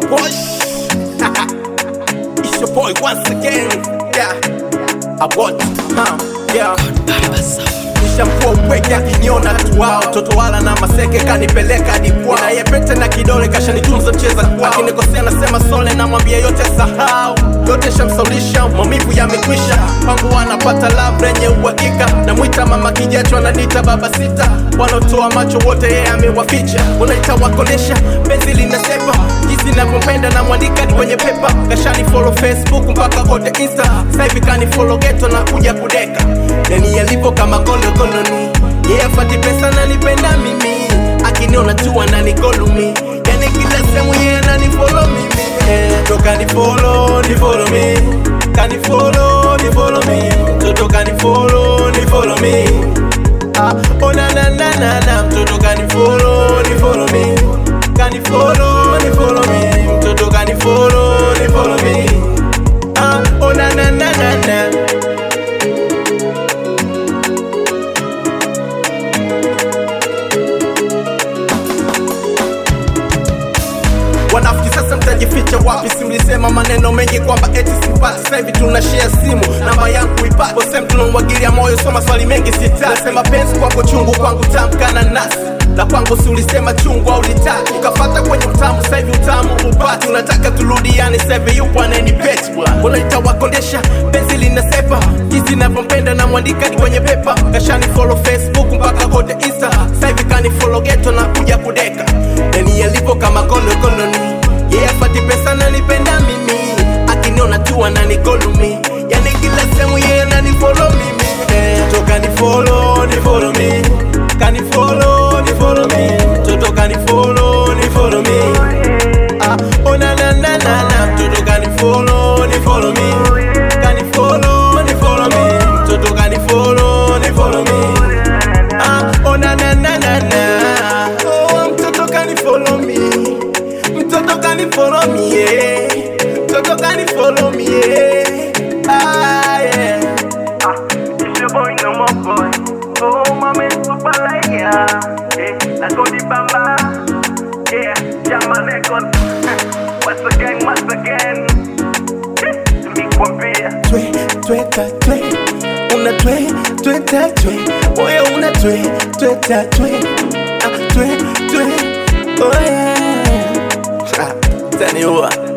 Wash. it's your boy once again. Yeah. I want, huh? Yeah. Nishamkuwa upweke akiniona tu wao toto wala na maseke kanipeleka hadi kwao nayepete na kidole kashanitunza mcheza kwao akinikosea nasema sole namwambia yote sahau yote shamsaulisha maumivu yamekwisha kwangu wanapata love lenye uhakika namwita mama kijacho ananiita baba sita wanaotoa macho wote yeye amewaficha unaita wakolesha penzi linasepa jinsi navyompenda na mwandika ni kwenye pepa kashani follow facebook mpaka kote insta sahivi kani follow geto na kuja kudeka yani yalipo kama kolokoloni yeye afati pesa nanipenda mimi akiniona tu ananikolumi yani kila sehemu yeye ananifolo mimi eh, toka ni follow ni follow me kani follow ni follow me mtoto kani follow ni follow me ah, oh na na na na na mtoto kani follow ni follow me kani follow ni follow me mtoto kani follow ni follow me ah, oh na na na na na wanafiki sasa mtajificha wapi simlisema maneno mengi kwamba eti simpati sasa hivi tuna share simu namba yangu ipate bosem tunamwagilia moyo so maswali mengi sitaki nasema penzi kwako chungu kwangu tamkana nasi la kwangu si ulisema chungu au litaki ukafata kwenye utamu sasa hivi utamu upati unataka turudiane sasa hivi yupo ananipeti bwana unaita wakondesha penzi linasepa jinsi navyompenda na mwandika ni kwenye pepa kashani follow facebook mpaka kote insta sasa hivi kani follow geto na kuja kudeka yani yalipo kama kolokoloni yeye yeah, afati pesa nanipenda mimi akiniona tu ananikolumi yani kila sehemu yeye ananifolo mimi eh, toka ni follow ni follow me kani follow ni follow me toto kani follow ni follow me ah oh na na na na na toto kani follow ni follow me kani follow ni follow me toto kani follow ni follow me ah oh na na na na na oh mtoto kani follow me mtoto kani follow me yeah mtoto kani follow me yeah ah yeah It's your boy, no more boy. Oh, my man, super like yeah. Hey, I go the bamba. Yeah, Jama record. Once again, once again. Me kwambia. twe tweta twe una twe tweta twe moyo una twe tweta twe ah, twe twe oh yeah. Ah, taniua